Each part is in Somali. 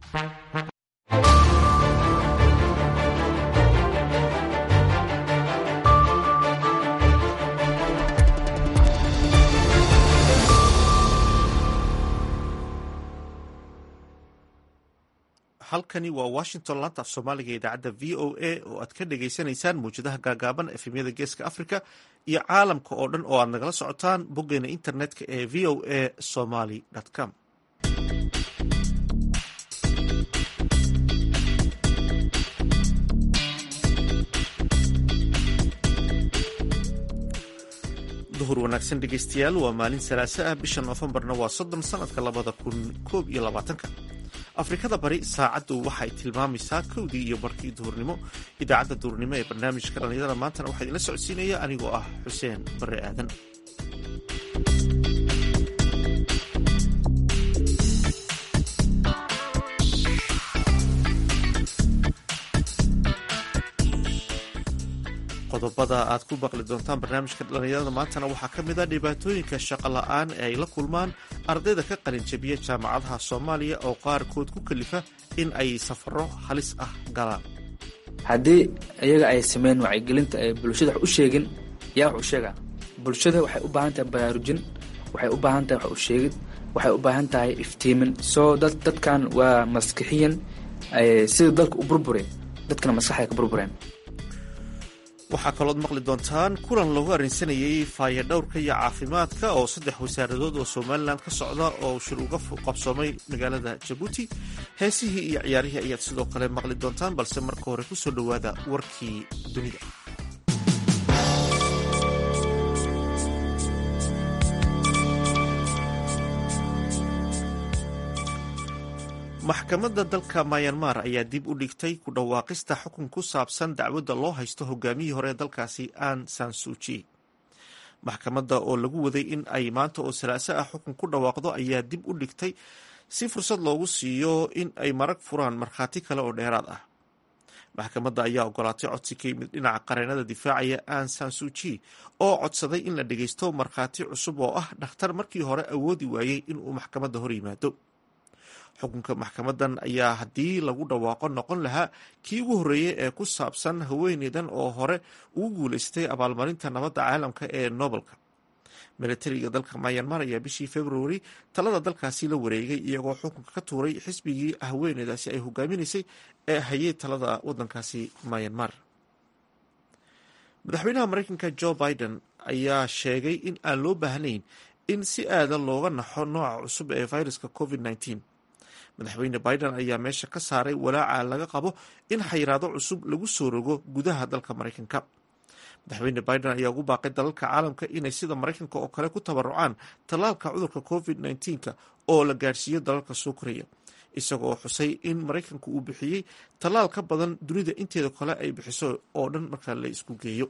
halkani waa washington laanta af soomaaliga idaacadda v o a oo aad ka dhagaysanaysaan mawjadaha gaagaaban efemyada geeska africa iyo caalamka oo dhan oo aad nagala socotaan boggeena internetka ee v o a somaly com duhur wanaagsan dhegeystayaal waa maalin salaaso ah bisha noofembarna waa soddon sanadka labada kun koob iyo labaatanka afrikada bari saacaddu waxay tilmaamaysaa kowdii iyo barkii duhurnimo idaacadda duhurnimo ee barnaamijka dhallinyarada maantana waxaa idinla socodsiinaya anigoo ah xuseen bare aadan qodobada aad ku baqli doontaan barnaamijka dhallinyarada maantana waxaa ka mid a dhibaatooyinka shaqo la-aan ee ay la kulmaan ardayda ka qalinjabiya jaamacadaha soomaaliya oo qaarkood ku kalifa in ay safaro halis ah galaan haddii iyaga ay sameyn wacyigelinta ay bulshada wax u sheegin yaa wax u sheegaa bulshada waxay u baahan tahay baraarujin waxay u baahan tahay wax u sheegid waxay u baahan tahay iftiimin soo dad dadkan waa maskixiyan sida dalka u burbureen dadkana maskaxay ka burbureen waxaa kalood maqli doontaan kulan lagu arrinsanayay faayadhowrka iyo caafimaadka oo saddex wasaaradood oo somalilan ka socda oo shir uga qabsoomay magaalada jabuuti heesihii iyo ciyaarihii ayaad sidoo kale maqli doontaan balse marka hore kusoo dhowaada warkii dunida maxkamadda dalka mayanmar ayaa dib u dhigtay ku dhawaaqista xukun ku saabsan dacwadda loo haysto hogaamiyihii hore ee dalkaasi an sansuji maxkamadda oo lagu waday in ay maanta oo salaaso ah xukun ku dhawaaqdo ayaa dib u dhigtay si fursad loogu siiyo in ay marag furaan markhaati kale oo dheeraad ah maxkamadda ayaa ogolaatay codsi ka yimid dhinaca qareenada difaacaya an sansuji oo codsaday in la dhageysto markhaati cusub oo ah dhakhtar markii hore awoodi waayey inuu maxkamadda hor yimaado xukunka maxkamadan ayaa haddii lagu dhawaaqo noqon lahaa kii ugu horreeyey ee ku saabsan haweeneydan oo hore ugu guuleystay abaalmarinta nabadda caalamka ee nobelka milatariga dalka mayanmar ayaa bishii februari talada dalkaasi la wareegay iyagoo xukunka ka tuuray xisbigii haweeneydaasi ay hogaaminaysay ee hayay talada wadankaasi mayanmar madaxweynaha mareykanka jo biden ayaa sheegay in aan loo baahnayn in si aadan looga naxo nooca cusub ee viruska covid -19. madaxweyne biden ayaa meesha ka saaray walaaca laga qabo in xayiraado cusub lagu soo rogo gudaha dalka maraykanka madaxweyne biden ayaa ugu baaqay dalalka caalamka inay sida maraykanka oo kale ku tabarucaan tallaalka cudurka covid -19 oo la gaarsiiyo dalalka soo koraya isagoo xusay in maraykanku uu bixiyey tallaal ka badan dunida inteeda kale ay bixiso oo dhan marka la isku geeyo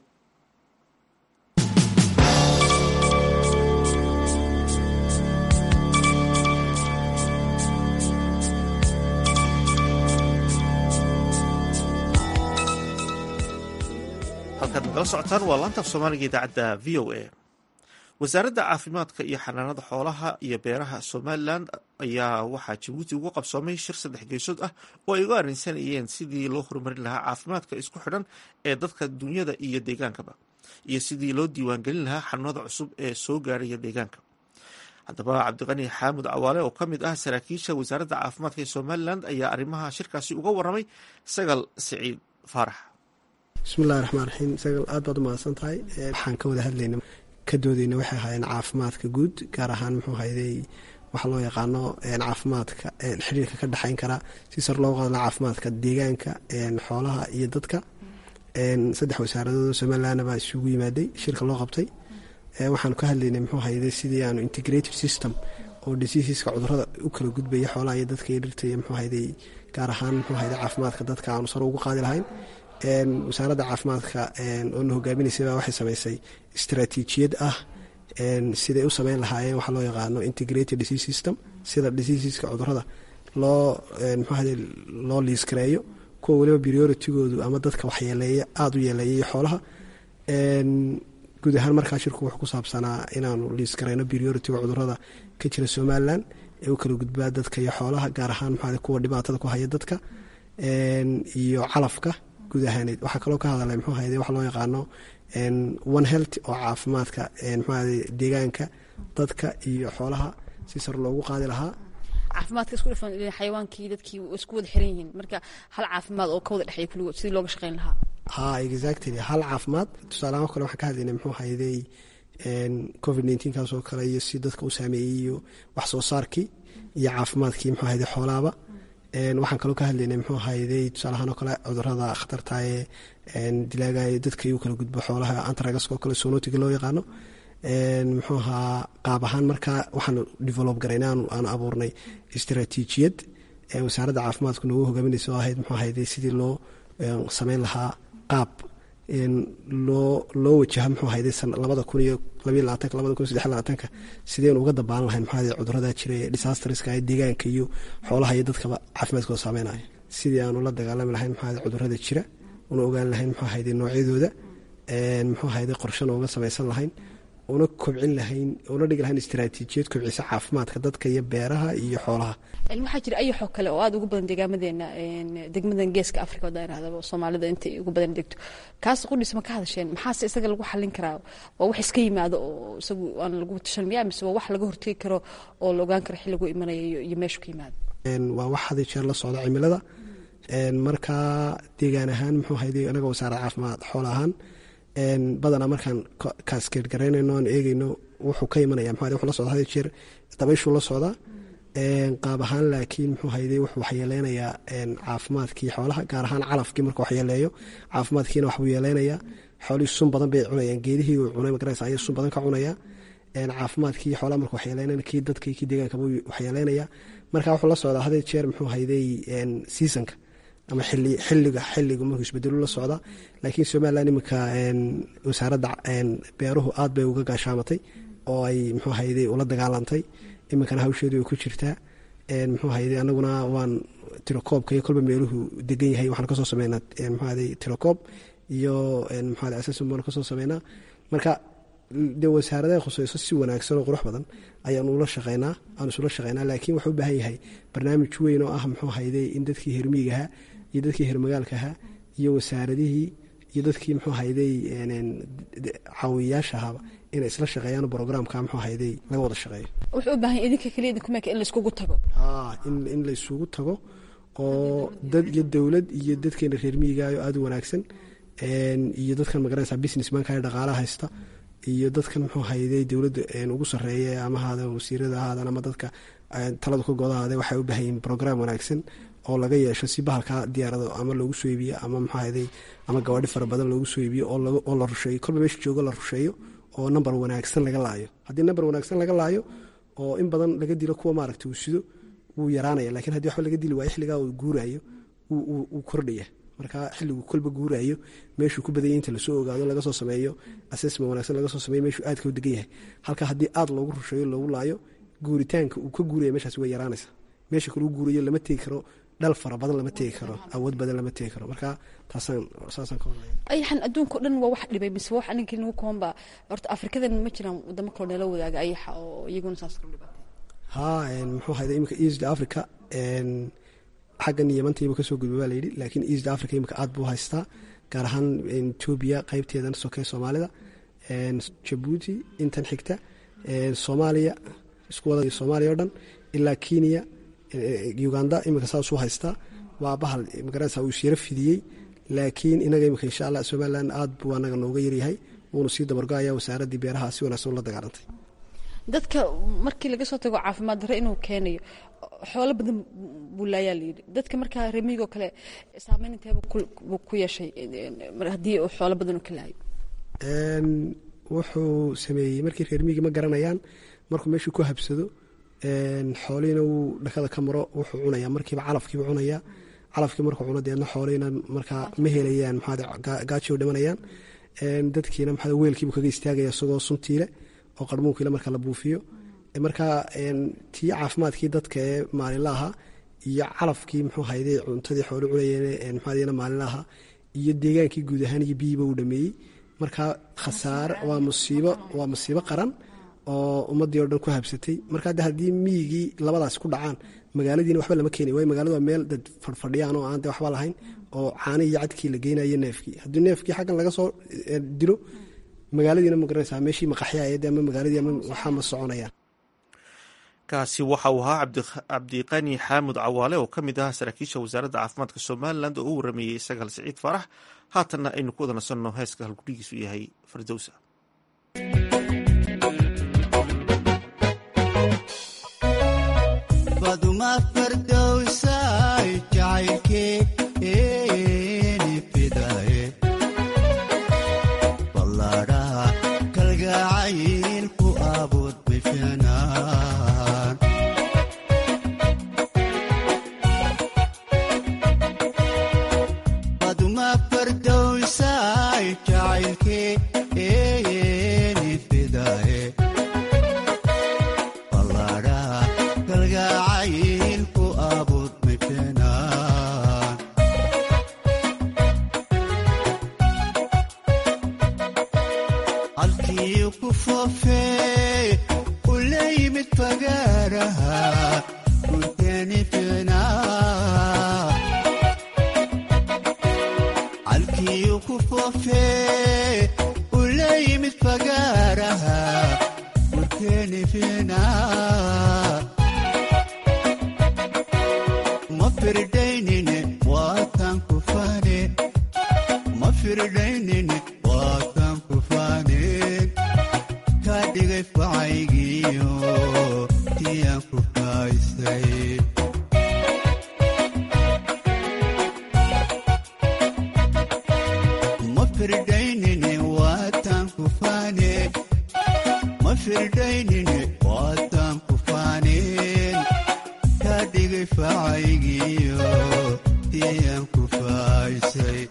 halkaad nagala socotaan waa laantaaf soomaaliga idaacadda v o a wasaaradda caafimaadka iyo xanaanada xoolaha iyo beeraha somalilan ayaa waxaa jabuuti ugu qabsoomay shir saddex geesood ah oo ay uga arrinsanayeen sidii loo horumarin lahaa caafimaadka isku xidhan ee dadka dunyada iyo deegaankaba iyo sidii loo diiwaangelin lahaa xanuunada cusub ee soo gaaraya deegaanka haddaba cabdiqani xaamud cawaale oo ka mid ah saraakiisha wasaaradda caafimaadka ee somalilan ayaa arrimaha shirkaasi uga waramay sagal siciid faarax bismillahi raxmaan raxiim sagal aad baad u mahadsan tahay waxaan ka wada hadlayna ka doodeyna waxay ahaayeen caafimaadka guud gaar ahaan muxuu hayday waxa loo yaqaano caafimaadka xiriirka ka dhexeyn kara si sar loo qadla caafimaadka deegaanka xoolaha iyo dadka saddex wasaaradood somaliland baa isugu yimaaday shirka loo qabtay waxaanu ka hadlaynay muxuu hayday sidii aanu integrated system oo diseaseska cudurada u kala gudbaya xoolaha iyo dadka iyo dhirta iyo muxuu hayday gaar ahaan muxuu hayday caafimaadka dadka aanu sar ugu qaadi lahayn wasaaradda caafimaadka oona hogaaminaysaba waxay samaysay istaraatiijiyad ah siday u sameyn lahaayeen waxaa loo yaqaano integrated disease system sida diseaseska cudurada loo mxuahade loo liiskareeyo kuwa weliba prioritigoodu ama dadka waxyeeleeya aada u yeeleeya iyo xoolaha guud ahaan markaa shirku wuxuu ku saabsanaa inaanu liiskareyno prioritiga cudurada ka jira somalilan ee u kala gudbaa dadka iyo xoolaha gaar ahaan maxaa kuwa dhibaatada ku haya dadka iyo calafka guud ahaaneed waxaa kaloo ka hadalay muxuu hayde waxa loo yaqaano one health oo caafimaadka muxuu deegaanka dadka iyo xoolaha si sar loogu qaadi lahaa caafimaadka isku dhafan xayawaankii dadkii isku wada xiran yihiin marka hal caafimaad oo ka wada dhexeeya kulligood sidii looga shaqeyn lahaa ha exactly hal caafimaad tusaalaha kale waxaan ka hadlaynay muxuu hayday covid nneteen kaas oo kale iyo si dadka u saameeyey iyo wax soo saarkii iyo caafimaadkii muxuu hayday xoolaaba waxaan kaloo ka hadlaynay muxuu hayday tusaalahaan oo kale cudurada khatartaye dilaagayo dadka iyu kala gudbo xoolaha antragaska oo kale sonotiga loo yaqaano muxuu ahaa qaab ahaan markaa waxaanu develop garayna aanu abuurnay istaraatiijiyad wasaaradda caafimaadku noogu hogaaminaysa oo ahayd muxuu hayday sidii loo sameyn lahaa qaab loo loo wajaha muxuu hayday labada kun iyo labayo labaatanka labada kun saddex labaatanka sideen uga dabaalan lahayn muxuu hayday cudurada jira ee disasterska ee deegaanka iyo xoolaha iyo dadkaba caafimaadkooda saameynaya sidii aanu la dagaalami lahayn muxuu hayday cudurada jira una ogaan lahayn muxuu hayday noocyadooda muxuu hayday qorshana uga samaysan lahayn una kobcin lahayn una dhigi lahayn istaraatiijiyad kobcisa caafimaadka dadka iyo beeraha iyo xoolaha waxaa jira ayaxoo kale oo aada ugu badan deegaamadeena degmadan geeska africa haddaa irahdaba soomaalida intay ugu badan degto kaas qudhiis ma ka hadasheen maxaase isaga lagu xallin karaa waa wax iska yimaado oo isagu aan lagu tashan miyaa mise waa wax laga hortegi karo oo la ogaan karo xilligu imanaya iyo meeshu ka yimaado waa wax had jeer la socda cimilada markaa deegaan ahaan muxuu hayday anaga wasaaradda caafimaad xool ahaan badanaa markaan kaaskeed garaynayno aan eegeyno wuxuu ka imanaya mxu wuxuu la socda had jeer dabayshuu la socdaa qaab ahaan laakiin muxuu hayday wuxuu waxyeeleynayaa caafimaadkii xoolaha gaar ahaan calafkii marka waxyeeleeyo caafimaadkiina waxbuu yeeleynayaa xoolihii sun badan bay cunayaan geedihii uu cunay magaraysa ayay sun badan ka cunaya caafimaadkii xoolaha marka waxyeeleynaya kii dadkii kii deegaanka buu waxyeeleynaya marka wuxuu la socdaa had jeer muxuu hayday seasonka ama xili xiliga xiliga markuu isbedelu la socda laakiin somalilan iminka wasaaradda beeruhu aad bay uga gaashaamatay oo ay muxuu hayday ula dagaalantay iminkana hawsheedu ay ku jirtaa muxuu hayday anaguna waan tirokoobka iyo kolba meeluhu degan yahay waxaan kasoo sameynaa muxuu hayday tirokoob iyo muxuu hayday assessment baan kasoo sameynaa marka dee wasaaradaha khuseyso si wanaagsan oo qurux badan ayaanu ula shaqeynaa aan isula shaqeynaa laakiin waxuu u baahan yahay barnaamij weyn oo ah muxuu hayday in dadkii hermiigahaa iyo dadkii hermagaalkahaa iyo wasaaradihii iyo dadkii muxuu hayday caawiyayaashahaba inay isla shaqeeyaan brograamka muxuu hayday laga wada shaqeeyo wuxuu u baahan yahay idinka keliya idinku meeka in layskugu tago in in laysugu tago oo dad iyo dowlad iyo dadkeena reer miigaayo aada u wanaagsan iyo dadkan magaranaysa business manka ee dhaqaalaha haysta iyo dadkan muxuu hayday dowladda ugu sarreeya ama ahaada wasiirada ahaadan ama dadka taladu ka godahaade waxay u baahan yihin brogram wanaagsan oo laga yeesho si bahalka diyaarado ama loogu soo iibiyo ama muxuu hayday ama gabaadhi fara badan loogu soo iibiyo oo la rusheeyo kolba meesha joogo la rusheeyo oo number wanaagsan laga laayo haddii number wanaagsan laga laayo oo in badan laga dilo kuwa maaragta uu sido wuu yaraanaya lakiin haddii waxba laga dili waayo xilligaa uu guuraayo wuu kordhaya marka xilligu kolba guuraayo meeshuu ku badanya inta lasoo ogaado laga soo sameeyo assessment wanaagsan laga soo sameeyo meeshuu aadka u degan yahay halka haddii aad loogu rusheeyo loogu laayo guuritaanka uu ka guuraya meeshaas way yaraanaysa meesha kaluu guurayo lama tegi karo dhal fara badan lama tegi karo awood badan lama tegi karo marka taasaan saasaan ka wadaya ayaxan adduunka o dhan waa wax dhibay mise wax aninkii nagu koonba horta afrikadan ma jiraan wadamo kaloo nala wadaaga ayaxa oo iyaguna saas kala dhibaatay ha muxuu hayday iminka east africa xaggan yamantayba kasoo gudba baa layidhi laakiin east africa iminka aad buu haystaa gaar ahaan etoobiya qeybteedan sokee soomaalida jabuuti intan xigta soomaaliya isku wada soomaaliya o dhan ilaa kenya uganda iminka saasuu haystaa waa bahal magaranaysa uu isyaro fidiyey laakiin inaga iminka insha allah somalilan aad buu anaga nooga yaryahay wuuna sii dabargo-aya wasaaraddii beeraha si wanaagsan ula dagaalantay dadka markii laga soo tago caafimaad darre inuu keenayo xoolo badan buu laayaa layidhi dadka markaa remiigoo kale saameyn inteeba buu ku yeeshay haddii uu xoolo badan u ka laayo wuxuu sameeyey markii reer miigi ma garanayaan markuu meeshuu ku habsado xoolihiina wuu dhakada ka maro wuxuu cunayaa markiiba calafkiiba cunayaa calafkii markuu cuno deedna xoolihiina markaa ma helayaan maxaa gaajo dhimanayaan dadkiina maxaa weelkiibu kaga istaagaya isagoo suntiile oo qarmuunkiile marka la buufiyo markaa tii caafimaadkii dadka ee maalinla ahaa iyo calafkii muxuu hayday cuntadii xooli cunayeen maxaadina maalinla ahaa iyo deegaankii guud ahaan iyo biyiiba uu dhameeyey markaa khasaare waa musiibo waa musiibo qaran oo ummadii oo dhan ku habsatay marka de haddii miyigii labadaas ku dhacaan magaaladiina waxba lama keenay waayo magaaladu waa meel dad fadhfadhiyaan oo aan de waxba lahayn oo caani iyo cadkii la geynayo neefkii haddii neefkii xaggan laga soo dilo magaaladiina ma garanaysaa meeshii maqaxyaayade ama magaaladii ama waxaa ma soconayaan kaasi waxa uu ahaa cabdiqani xaamud cawaale oo ka mid ahaa saraakiisha wasaaradda caafimaadka somalilan oo u warameeyey sagaal siciid faarax haatanna aynu ku wada nasanno heeska halgudhigiisu yahay fardowsa baduma fardowsay jacaylkeeni fidaye ballaadhaha kalgacaylku abuud bifinaan baduma fardowsay jacaylkeeni fidaye ballaadhaha kalgacaylku abuud bifinaan halkii ku foofee u la yimid fagaaraha gurteeni fiinaa halkii ku foofee u la yimid fagaaraha gurteeni fiinaa ma firdaynine waatan ku fane ma firdaynine waatan ku faaneen ka dhigay facaygiyo tiyaan ku faaysay ma firdaynine waatan ku faaneen ma firdaynine waatan ku faaneen ka dhigay facaygiyo tiyaan ku faaysay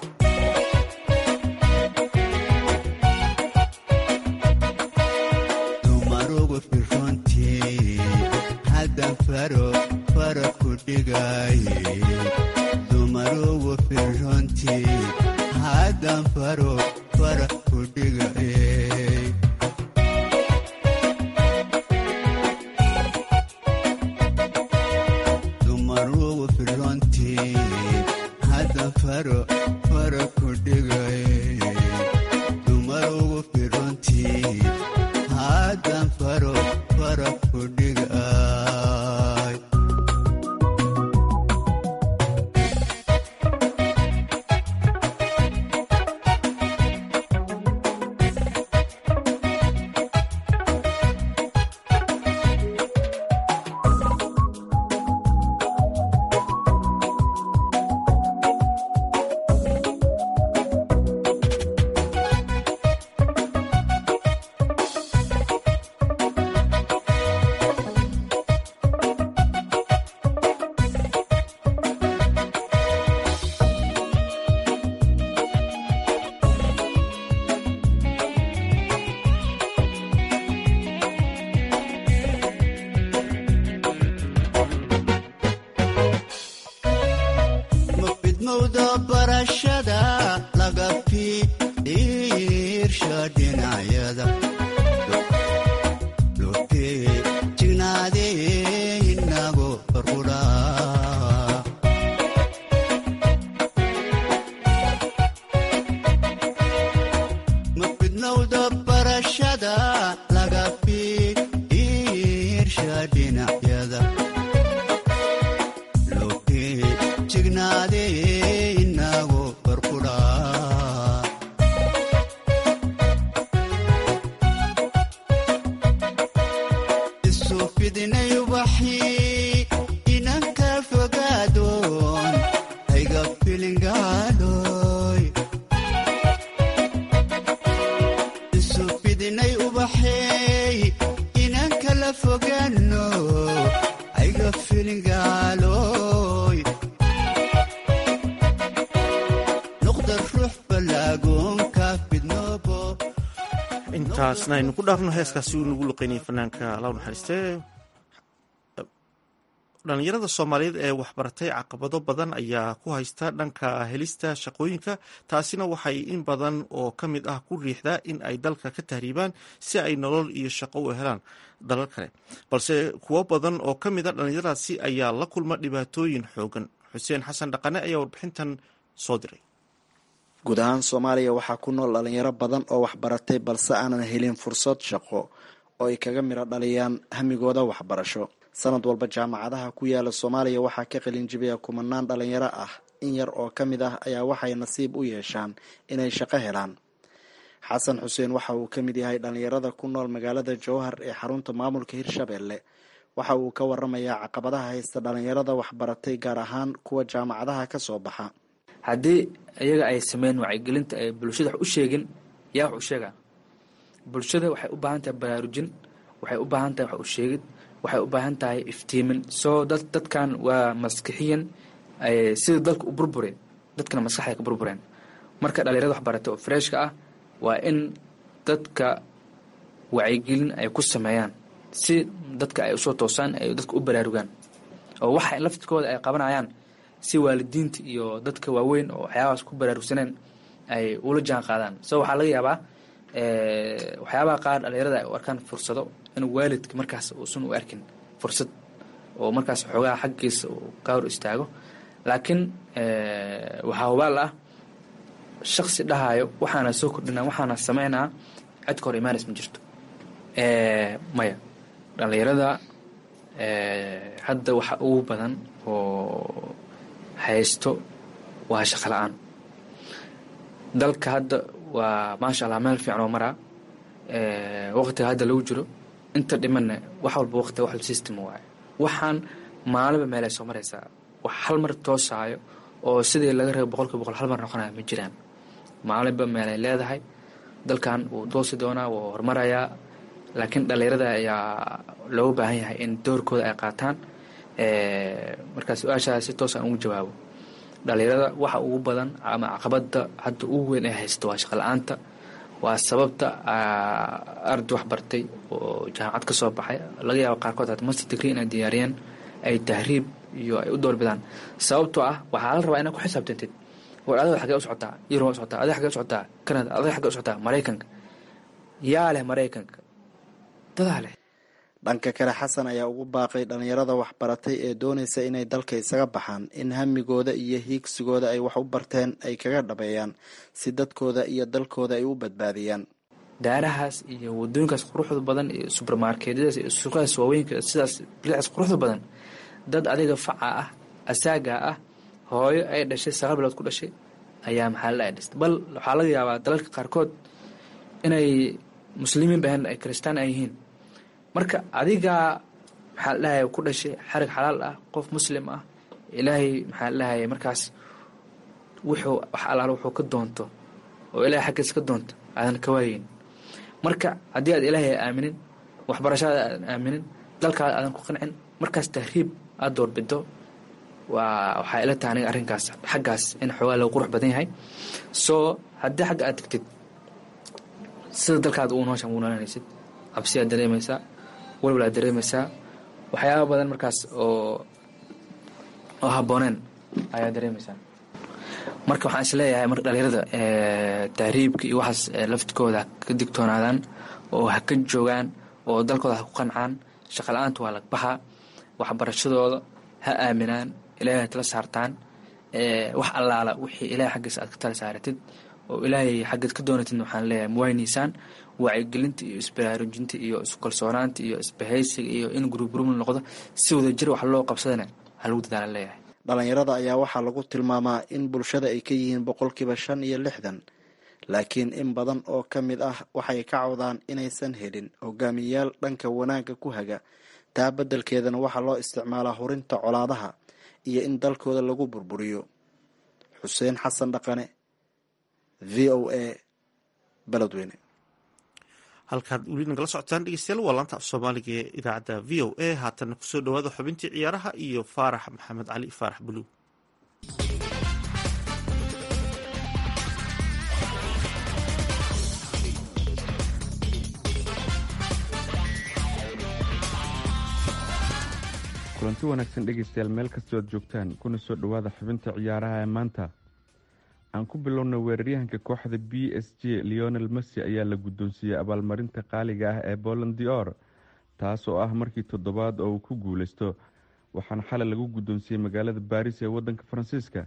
dumarugu firrontii haddan faro fara ku dhigaye dumarugu firrontii haddan faro fara ku dhigaye dumarugu firrontii haddan faro fara ku dhigaye dumarugu firrontii haddan faro fara ku dhigay mafidmowda barashada laga fiirsha dhinacyada lotee jignaadee inago farqudhaa mafidmowda barashada laga fiirsha dhinacyada lotee jignaadee inago farqudhaa isu fidinay ubaxii inanka fogaadoon hayga filingaadhoy isu fidinay ubaxeey inanka la fogaano hayga filingaaloy noqda ruux balaagoonka fidnoobo intaasna aynu ku dhaafno heeskaasi uu nagu luqeynayay fanaanka law naxariistee dhalinyarada soomaaliyeed ee waxbaratay caqabado badan ayaa ku haysta dhanka helista shaqooyinka taasina waxay in badan oo ka mid ah ku riixdaa in ay dalka ka tahriibaan si ay nolol iyo shaqo u helaan dalal kale balse kuwo badan oo ka mid a dhalinyaradaasi ayaa la kulma dhibaatooyin xoogan xuseen xasan dhaqane ayaa warbixintan soo diray guud ahaan soomaaliya waxaa ku nool dhalinyaro badan oo waxbaratay balse aanan helin fursad shaqo oo ay kaga midho dhaliyaan hamigooda waxbarasho sanad walba jaamacadaha ku yaala soomaaliya waxaa ka qalinjibiya kumanaan dhalinyaro ah in yar oo ka mid ah ayaa waxay nasiib u yeeshaan inay shaqo helaan xasan xuseen waxa uu ka mid yahay dhalinyarada ku nool magaalada jowhar ee xarunta maamulka hirshabelle waxa uu ka waramayaa caqabadaha haysta dhalinyarada waxbaratay gaar ahaan kuwa jaamacadaha ka soo baxa haddii iyaga ay sameyn wacyigelinta ay bulshada wax u sheegin yaa wax u sheegaa bulshada waxay u baahan tahay baraarujin waxay u baahan tahay wax u sheegid waxay u baahan tahay iftiimin soo dad dadkan waa maskixiyan sida dalka u burbure dadkana maskaxday ka burbureen marka dhalinyarada waxbarata oo freshka ah waa in dadka wacyigelin ay ku sameeyaan si dadka ay usoo toosaan ay dadka u baraarugaan oo waxa laftirkooda ay qabanayaan si waalidiinta iyo dadka waaweyn oo waxyaabahaas ku baraarugsaneen ay ula jaan qaadaan so waxaa laga yaabaa waxyaabaha qaar dhalinyarada ay u arkaan fursado in waalidka markaas uusan u arkin fursad oo markaas xoogaha xaggiisa uu ka hor istaago laakiin waxaa hubaal ah shaksi dhahayo waxaana soo kordhinaa waxaana sameynaa cid ka hor imaanis ma jirto maya dhalinyarada hadda waxa ugu badan oo haysto waa shaqo la-aan dalka hadda waa maasha allah meel fiican oo maraa waqtiga hadda lagu jiro inta dhimanna wax walba waqti wax system waaye waxaan maalinba meelay soo maraysaa wax hal mar toosaayo oo sidii laga reebo boqolkiiba boqol hal mar noqonaya ma jiraan maalinba meelay leedahay dalkan wuu doosi doonaa wuu horumarayaa laakiin dhalinyarada ayaa looga baahan yahay in doorkooda ay qaataan markaa su-aashaas si toos aan ugu jawaabo dhalinyarada waxa ugu badan ama caqabada hadda ugu weyn ay haysta waa shaqa la-aanta waa sababta arday wax bartay oo jaamacad ka soo baxay laga yaabo qaarkood hata master degree inay diyaariyeen ay tahriib iyo ay u doorbidaan sababtoo ah waxaa la rabaa inaad ku xisaabtantid war adiga xagee u socotaa yurub u socotaa adiga xagee u socotaa canada adiga xagee u socotaa maraykanka yaa leh maraykanka dadaa leh dhanka kale xasan ayaa ugu baaqay dhalinyarada waxbaratay ee doonaysa inay dalka isaga baxaan in hamigooda iyo hiigsigooda ay wax u barteen ay kaga dhabeeyaan si dadkooda iyo dalkooda ay u badbaadiyaan daarahaas iyo wadooyinkaas quruxda badan iyo subermarketyadaas iyo suuqadaas waaweynka sidaas bilicaas quruxda badan dad adiga faca ah asaaga ah hooyo ay dhashay sagaal bilood ku dhashay ayaa maxaalada ay dhistay bal waxaa laga yaabaa dalalka qaarkood inay muslimiin bahan ay kristaan ay yihiin marka adigaa maxaa ladhahay ku dhashay xarig xalaal ah qof muslim ah ilaahay maxaa ladhahay markaas wuxuu wax alaal wuxuu ka doonto oo ilaahay xaggiisa ka doonto aadan ka waayeyn marka haddii aad ilaahay aaminin waxbarashada aadan aaminin dalkaada aadan ku qancin markaas tahriib aada doorbido waa waxaa ila tahay aniga arrinkaas xaggaas in xoogaa lagu qurux badan yahay soo haddii xagga aad tagtid sida dalkaada uu nooshan wuu noolanaysid cabsiyaad dareemaysaa walwalaad dareemaysaa waxyaaba badan markaas oo oo habbooneen ayaa dareemaysaa marka waxaan is leeyahay marka dhalinyarada tahriibka iyo waxaas laftikooda ka digtoonaadaan oo ha ka joogaan oo dalkooda ha ku qancaan shaqa la-aanta waa lagbaxa waxbarashadooda ha aaminaan ilaahay tala saartaan wax allaala wixii ilaahay xaggiisa aad ka tala saaratid oo ilaahay xaggeed ka doonatidna waxaan leeyahay muwaynaysaan wacyigelinta iyo isbaraarujinta iyo iskalsoonaanta iyo isbahaysiga iyo in gurugurumla noqdo si wadajir wax loo qabsadana ha lagu dadaala leeyahay dhalinyarada ayaa waxaa lagu tilmaamaa in bulshada ay ka yihiin boqolkiiba shan iyo lixdan laakiin in badan oo ka mid ah waxay ka cawdaan inaysan helin hogaamiyayaal dhanka wanaagga ku haga taa beddelkeedana waxaa loo isticmaalaa hurinta colaadaha iyo in dalkooda lagu burburiyo xuseen xasan dhaqane v o a beledweyne halkaad weli nagala socotaan dhegeystayaal waa laanta af soomaaliga ee idaacadda v o a haatanna kusoo dhawaada xubintii ciyaaraha iyo faarax maxamed cali faarax buluug kulanti wanaagsan dhegaystayaal meel kastoo aad joogtaan kuna soo dhowaada xubinta ciyaaraha ee maanta aan ku bilowna weeraryahanka kooxda b s j leonel messi ayaa la guddoonsiiyey abaalmarinta qaaliga ah ee boland dior taas oo ah markii toddobaad oo uu ku guuleysto waxaana xalay lagu guddoonsiiyey magaalada baris ee wadanka faransiiska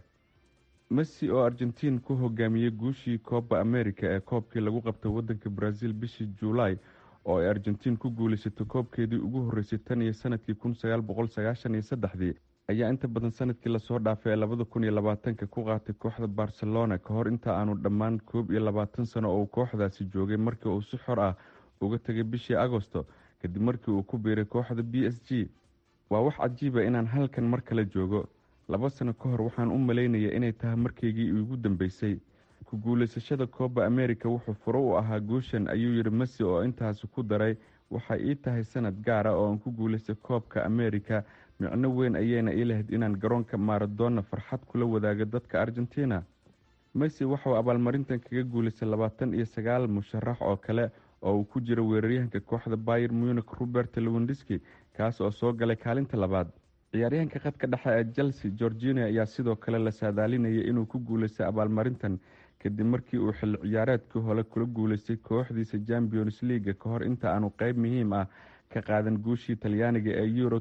messi oo argentiin ku hogaamiyey guushii kooba america ee koobkii lagu qabtay wadanka brazil bishii juulaay oo ay argentiin ku guuleysatay koobkeedii ugu horeysay tan iyo sanadkii kun sagaal boqol sagaashan iyo saddexdii ayaa inta badan sanadkii lasoo dhaafay ee labada kun iyo labaatanka ku qaatay kooxda barcelona ka hor inta aanu dhammaan koob iyo labaatan sano oo uu kooxdaasi joogay markii uu si xor ah uga tegay bishii agosto kadib markii uu ku biiray kooxda b s g waa wax cajiiba inaan halkan mar kale joogo laba sano ka hor waxaan u malaynaya inay tahay markaygii iigu dambeysay ku guuleysashada kooba america wuxuu furo u ahaa guushan ayuu yidhi messi oo intaasi ku daray waxay ii tahay sanad gaara oo aan ku guuleystay koobka america micno weyn ayayna ii lahayd inaan garoonka maradona farxad kula wadaago dadka argentina messi waxauu abaalmarintan kaga guuleystay labaatan iyo sagaal musharax oo kale oo uu ku jira weeraryahanka kooxda bayer munich robert lewindiski kaas oo soo galay kaalinta labaad ciyaaryahanka khadka dhexe ee chelsea georgina ayaa sidoo kale la saadaalinayay inuu ku guuleystay abaalmarintan kadib markii uu xilli ciyaareedkii hore kula guuleystay kooxdiisa champions leaga ka hor inta aanu qeyb muhiim ah ka qaadan guushii talyaaniga ee euro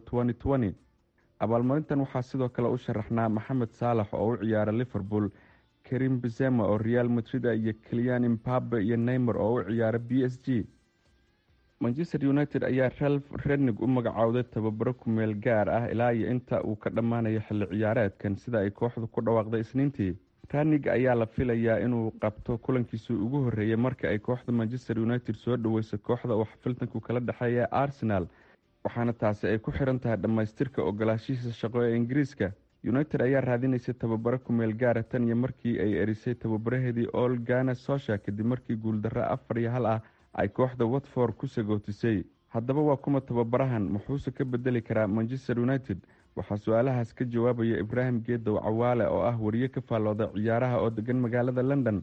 abaalmarintan waxaa sidoo kale u sharaxnaa maxamed saalax oo u ciyaara liverpool karim bezema oo real madrid iyo keliyan imbabe iyo neymer oo u ciyaara b s g manchester united ayaa ralf rednig u magacaawday tababaro kumeel gaar ah ilaa iyo inta uu ka dhammaanayo xilli ciyaareedkan sida ay kooxdu ku dhawaaqday isniintii ranig ayaa la filayaa inuu qabto kulankiisii ugu horreeyay marka ay kooxda manchester united soo dhaweyso kooxda uu xafiltanku kala dhexeeya arsenal waxaana taasi ay ku xiran tahay dhammaystirka ogolaashihiisa shaqo ee ingiriiska united ayaa raadinaysay tababaro kumeel gaara tan iyo markii ay erisay tababaraheedii ol gana sosha kadib markii guuldarro afar iyo hal ah ay kooxda watford ku sagootisay haddaba waa kuma tababarahan muxuuse ka bedeli karaa manchester united waxaa su-aalahaas ka jawaabaya ibraahim geedow cawaale oo ah wariye ka faallooda ciyaaraha oo degan magaalada london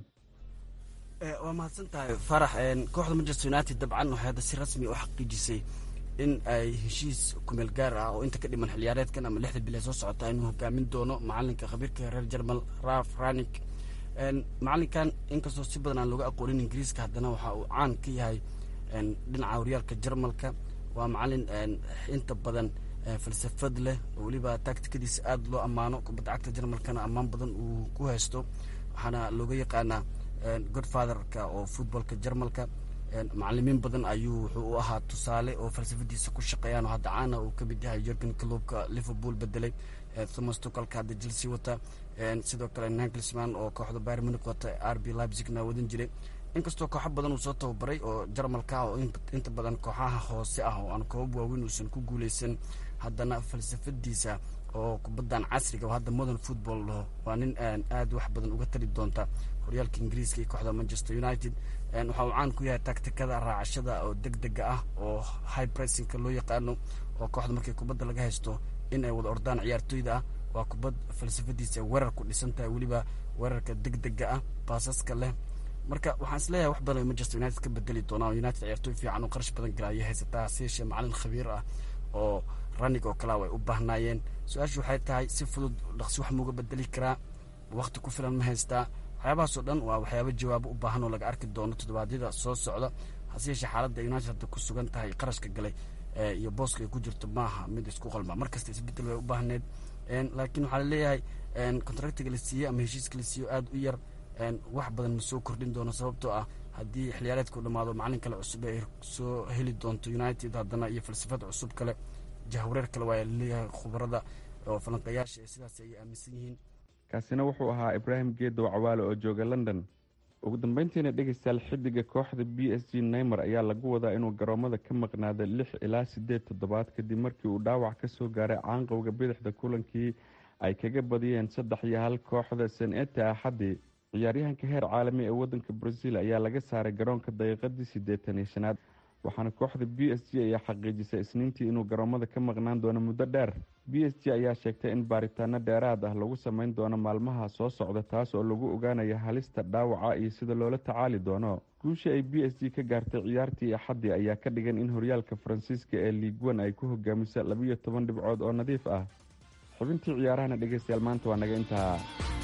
waa mahadsan tahay farax kooxda manchester united dabcan waxay hadda si rasmi u xaqiijisay in ay heshiis kumeel gaar ah oo inta ka dhiman xiliyaareedkan ama lixda bil ee soo socota inuu hogaamin doono macalinka khabiirka reer jermal raf ranik macalinkan inkastoo si badan aan looga aqoonin ingiriiska haddana waxa uu caan ka yahay dhinaca horyaalka jermalka waa macalin inta badan falsafad leh oo weliba tactikadiisa aada loo ammaano kubadda cagta jermalkana ammaan badan uu ku haysto waxaana looga yaqaanaa godfatherka oo footballka jermalka macalimiin badan ayuu wuxuu u ahaa tusaale oo falsafadiisa ku shaqeeyaan oo hadda caana uu ka mid yahay jorgen clubka liverpool bedelay thomas tukalka hadda chelsea wata sidoo kale nanklisman oo kooxda bayr munic wata r b leipzigna wadan jiray inkastoo kooxo badan uu soo tababaray oo jarmalka oo inta badan kooxaha hoose ah oo aan koobab waaweyn uusan ku guuleysan haddana falsafadiisa oo kubaddan casriga oo hadda modern football laho waa nin aad wax badan uga tari doonta horyaalka ingiriiska iyo kooxda manchester united waxa uu caan ku yahay taktikada raacashada oo deg dega ah oo high pressingka loo yaqaano oo kooxda markii kubadda laga haysto in ay wada ordaan ciyaartooyda ah waa kubad falsafadiisa weerar ku dhisan tahay weliba weerarka deg dega ah baasaska leh marka waxaan isleeyahay wax badan ay manchester united ka bedeli doonaan united ciyaartooy fiican oo qarash badan gala ayay haysataa hase yeeshee macalin khabiir ah oo ranig oo kalea way u baahnaayeen su-aashu waxay tahay si fudud dhaqsi wax mauga bedeli karaa wakti ku filan ma haystaa waxyaabahaasoo dhan waa waxyaaba jawaabo u baahan oo laga arki doono toddobaadyada soo socda hase yeeshee xaaladda united hadda ku sugan tahay qarashka galay iyo booska ay ku jirto maaha mid isku qalma markasta isbedel way u baahneed laakiin waxaa laleeyahay contractiga la siiyey ama heshiiska la siiyo aada u yar wax badan ma soo kordhin doono sababtoo ah haddii xiliyaareedka u dhammaado macalin kale cusub ay soo heli doonto united haddana iyo falsafad cusub kale jahwareer kale waa laleeyahay khubarada oo falanqayaasha sidaas ay aaminsan yihiin kaasina wuxuu ahaa ibraahim geedow cawaale oo jooga london ugu dambeyntiina dhegeystayaal xidiga kooxda b s g neymer ayaa lagu wadaa inuu garoomada ka maqnaada lix ilaa siddeed toddobaad kadib markii uu dhaawac ka soo gaaray caanqowga bidixda kulankii ay kaga badiyeen saddex iyo hal kooxda saneta axaddii ciyaaryahanka heer caalami ee wadanka brazil ayaa laga saaray garoonka daqiiqadii siddeetan iyo shanaad waxaana kooxda b s g ayaa xaqiijisay isniintii inuu garoomada ka maqnaan doono muddo dheer b s g ayaa sheegtay in baaritaano dheeraad ah lagu sameyn doono maalmaha soo socda taas oo lagu ogaanayo halista dhaawaca iyo sida loola tacaali doono guushii ay b s g ka gaartay ciyaartii axaddii ayaa ka dhigan in horyaalka faransiiska ee liiguan ay ku hogaamiso labiyo toban dhibcood oo nadiif ah xubintii ciyaarahana dhegeystayaal maanta waa naga intaa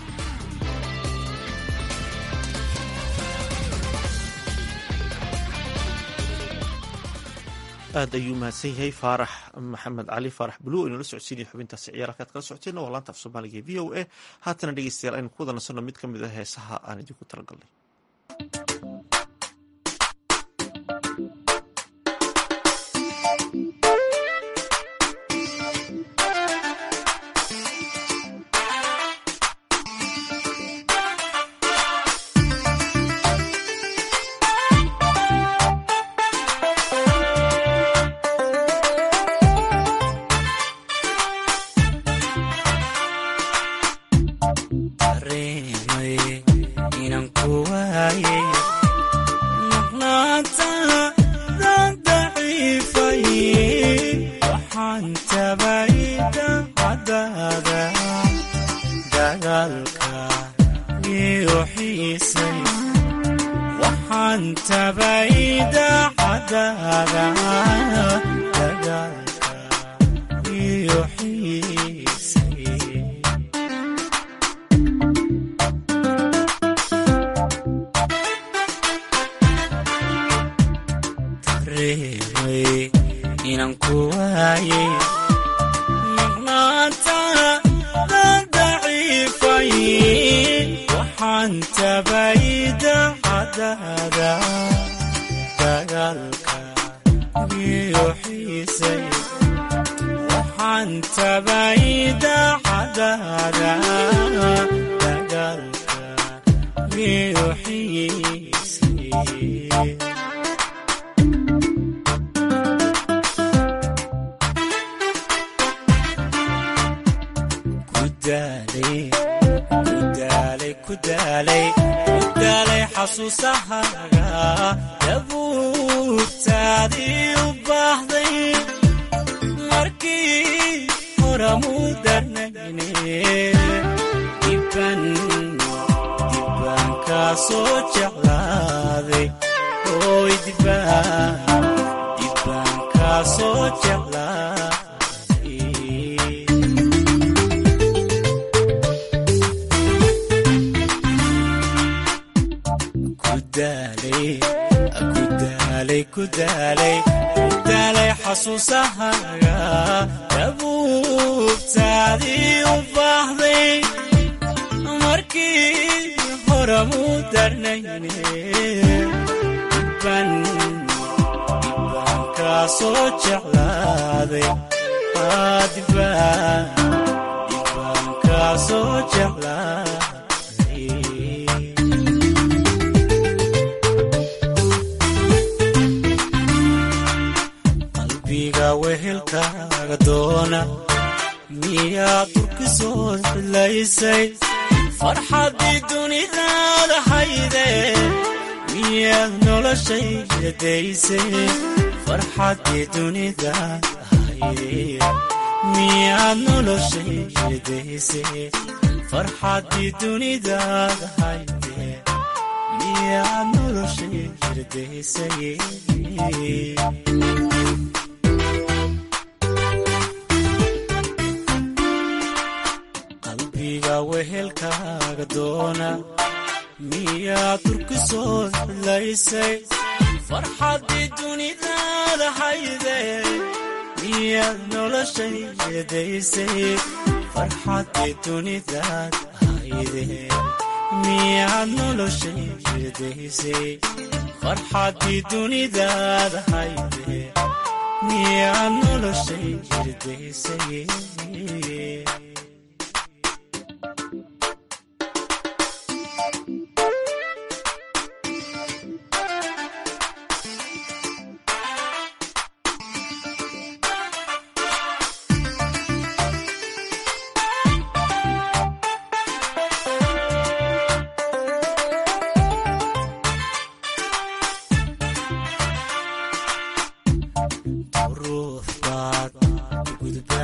aad ayuu mahadsan yahay faarax maxamed cali faarax bulu inala socodsiinaya xubintaasi ciyaar halkaad kala socoteen waa laanta af soomaaliga v o a haatana dhegeystayaal aynu ku wada nasanno mid ka mid a heesaha aan idinku talagalnay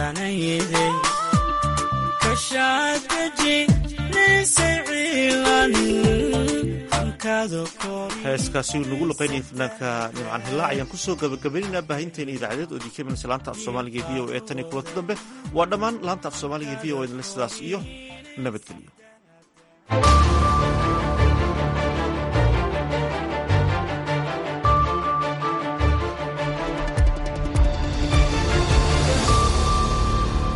qadanayde kashaadaji naysay ciilan hankaado kor heeskaasi uu nagu luqaynaya fanaanka nimcan hillaac ayaan kusoo gabagabaynaynaa baahinteena idaacadeed oo idinka imanaysa laanta af soomaaliga e v o e tan iyo kulanti dambe waa dhammaan laanta af soomaaliga e v o edle sidaas iyo nabadgelyo